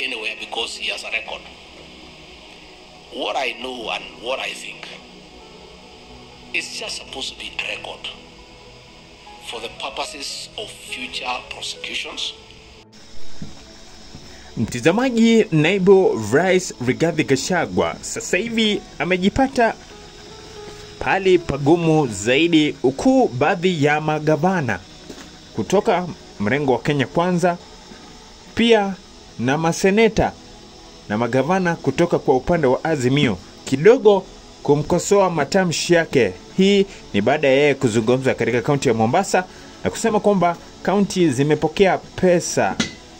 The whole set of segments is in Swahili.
anywhere because he has a record. What I know and what I think is just supposed to be a record for the purposes of future prosecutions. Mtizamaji, naibu rais Rigathi Gachagua sasa hivi amejipata pali pagumu zaidi, huku baadhi ya magavana kutoka mrengo wa Kenya Kwanza pia na maseneta na magavana kutoka kwa upande wa Azimio kidogo kumkosoa matamshi yake. Hii ni baada ya yeye kuzungumza katika kaunti ya Mombasa na kusema kwamba kaunti zimepokea pesa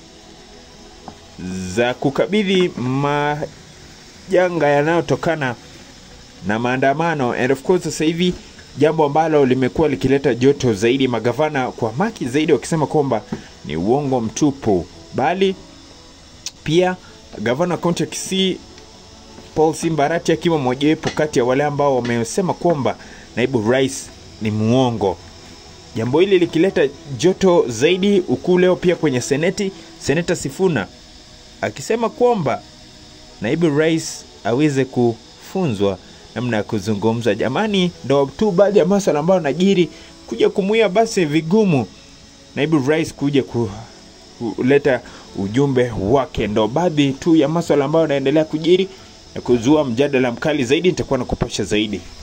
za kukabidhi majanga yanayotokana na maandamano and of course sasa hivi jambo ambalo limekuwa likileta joto zaidi magavana kwa maki zaidi wakisema kwamba ni uongo mtupu bali pia gavana wa kaunti ya kisii paul simbarati akiwa mojawapo kati ya wale ambao wamesema kwamba naibu rais ni muongo jambo hili likileta joto zaidi ukuu leo pia kwenye seneti seneta sifuna akisema kwamba naibu rais aweze kufunzwa namna ya kuzungumza. Jamani, ndo tu baadhi ya maswala ambayo najiri kuja kumuia basi vigumu naibu rais kuja ku, kuleta ujumbe wake. Ndo baadhi tu ya maswala ambayo yanaendelea kujiri na kuzua mjadala mkali zaidi. Nitakuwa nakupasha zaidi.